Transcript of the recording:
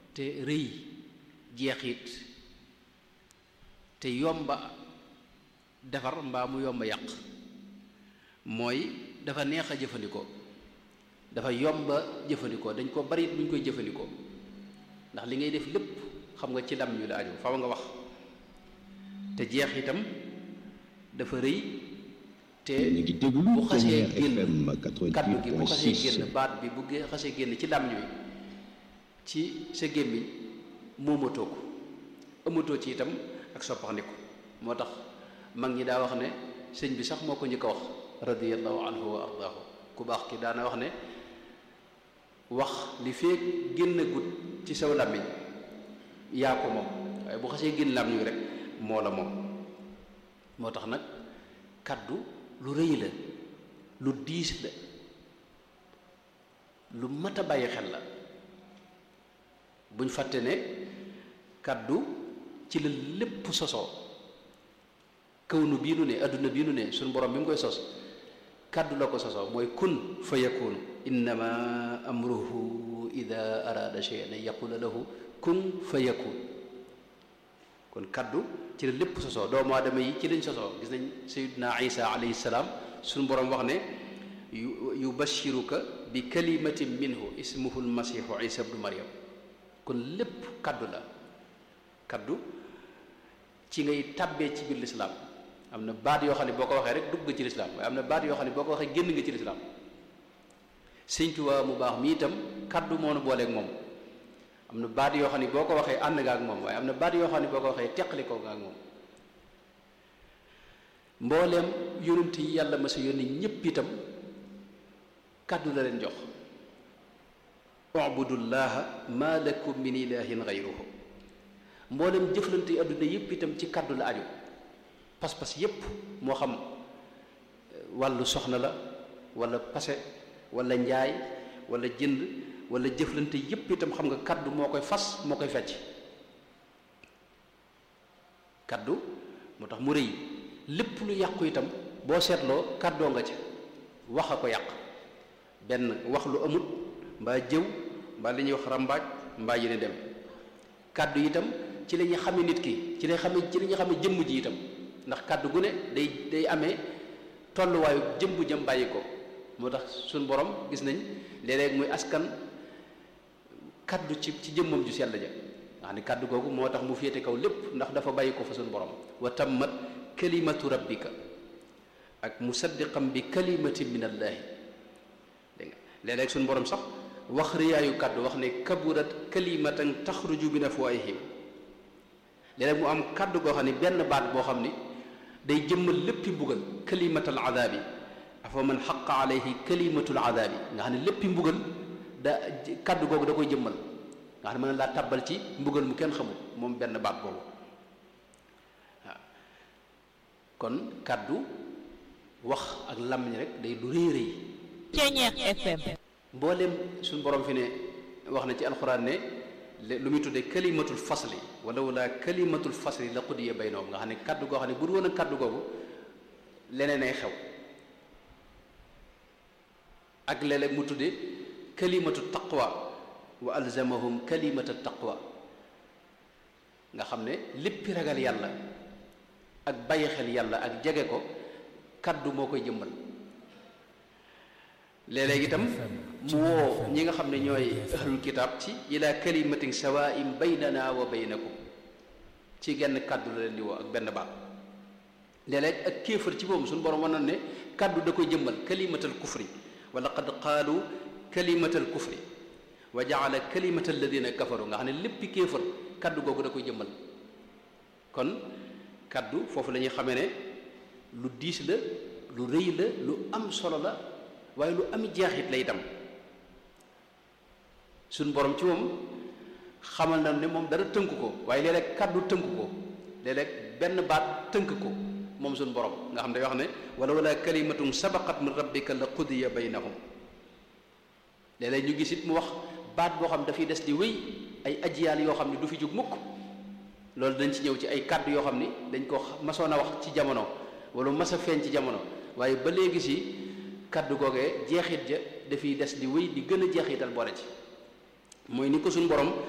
te rëy jeexit te yomba defar mbaa mu yomba yàq mooy dafa neex a jëfandikoo dafa yomba jëfandikoo dañ ko bari bu ñu koy jëfandikoo ndax li ngay def lépp xam nga ci lam ñu la aju faw nga wax te jeex itam dafa rëy te bu xasee génn kaddu gi bu xasee génn baat bi bu xasee génn ci lam ñuy ci sa gémmiñ moomatoo ko amatoo ci itam ak soppaxndiku moo tax mag ñi daa wax ne sëñ bi sax moo ko njëkk a wax radiyallahu anhu wa ardaahu ku baax ki daana wax ne wax li feek génn gut ci saw làmmiñ yaa ko moom waaye bu xasee génn làmmiñ rek moo la moom moo tax nag kaddu lu rëy la lu diis la lu mat a bàyyi xel la buñ fàtte ne kaddu ci la lépp sosoo kaw nu bii nu ne adduna bii nu ne suñ borom bi mu koy sos kaddu la ko sosoo mooy kun fa yakunu innama amruhu ida arada shay'an an yaqula lahu kun fa yakun kon kaddu ci la lépp sosoo doomu aadama yi ci lañ sosoo gis nañ sayyidina isa alayhi salaam suñu borom wax ne yubashiruka bi kalimatin minhu ismuhu almasihu isa ibnu maryam kon lépp kaddu la kaddu ci ngay tàbbee ci biir lislaam am na baat yoo xam ne boo ko waxee rek dugg nga ci lislaam waaye am na baat yoo xam ne boo ko waxee génn nga ci lislaam Sëñ Tuubaa mu baax mi itam kaddu moo nu booleeg moom am na baat yoo xam ne boo ko waxee ànd nga ak moom waaye am na baat yoo xam ne boo ko waxee teqali ko nga ak moom mbooleem yonent yi yàlla ma sa yónni ñépp itam kaddu la leen jox ubudullaha ma lakum min ilahin gayruhu mboolem jëflante yi adduna yépp itam ci kaddu la aju pas-pas yépp moo xam wàllu soxna la wala pase wala njaay wala jënd wala jëflante yépp itam xam nga kaddu moo koy fas moo koy fecc kaddu moo tax mu rëy lépp lu yàqu itam boo seetloo kaddoo nga ca wax a ko yàq benn wax lu amut mbaa jëw mbaa li ñuy wax rambaaj mbaa yi ne dem kaddu itam ci la ñuy xame nit ki ci la xame ci la ñuy xame jëmm ji itam ndax kaddu gu ne day day amee tolluwaayu jëmbu jëm bàyyi ko moo tax suñ borom gis nañ léeg-léeg muy askan kaddu ci ci jëmmam ju sell ja nga xam ne kaddu googu moo tax mu féete kaw lépp ndax dafa bàyyi ko fa suñ borom wa tammat kalimatu rabbika ak musaddiqan bi kalimatin min allaahi dégg nga léeg-léeg suñ borom sax wax riyaayu kaddu wax ne kaburat kalimatan taxruju min afwaahihim léeg-léeg mu am kaddu goo xam ne benn baat boo xam ni day jëmmal léppi mbugal kalimatal adaabi afa man xaqa alayhi kalimatul adaabi nga xam ne léppi mbugal da kaddu googu da koy jëmmal nga xam ne mën na laa tàbbal ci mbugal mu kenn xamul moom benn baat boobu waaw kon kaddu wax ak làmmiñ rek day lu rëy rëy Ceeñeex FM mboolem suñu borom fi ne wax na ci alxuraan ne lu muy tuddee kalimatul fasli wala wala kalimatul fasli la qudiya baynahum nga xam ne kaddu goo xam ne bu du woon a kaddu googu leneen ay xew ak léeg-léeg mu tuddee kalimatu taqwa wa alzamahum kalimata taqwa nga xam ne léppi ragal yàlla ak bàyyi xel yàlla ak jege ko kaddu moo koy jëmmal léeg-léeg itam mu woo ñi nga xam ne ñooy ahlul kitaab ci ila kalimatin sawaa'in baynana wa baynakum ci genn kàddu la leen di woo ak benn baat léeg-léeg ak kéefër ci boobu suñu borom wan ne kàddu da koy jëmmal kalimatal kufri wa laqad qaalu kalimatal kufri wa jaala kalimata alladina kafaru nga xam ne léppi kéefër kàddu googu da koy jëmmal kon kàddu foofu la ñuy xamee ne lu diis la lu rëy la lu am solo la waaye lu am jeexit la itam suñ borom ci moom xamal na ne moom dara tënk ko waaye léeg-léeg kàddu tënk ko léeg-léeg benn baat tënk ko moom suñ borom nga xam ne day wax ne wala wala kalimatum sabaqat min rabbika la qudiya baynahum léeg-léeg ñu gis it mu wax baat boo xam dafay des di wéy ay ajiyaal yoo xam ne du fi jóg mukk loolu dañ ci ñëw ci ay kàddu yoo xam ni dañ ko masoon a wax ci jamono wala mas a feeñ ci jamono waaye ba léegi si kaddu googee jeexit ja dafiy des di wéy di gën a jeexital boole ci mooy ni ko suñu borom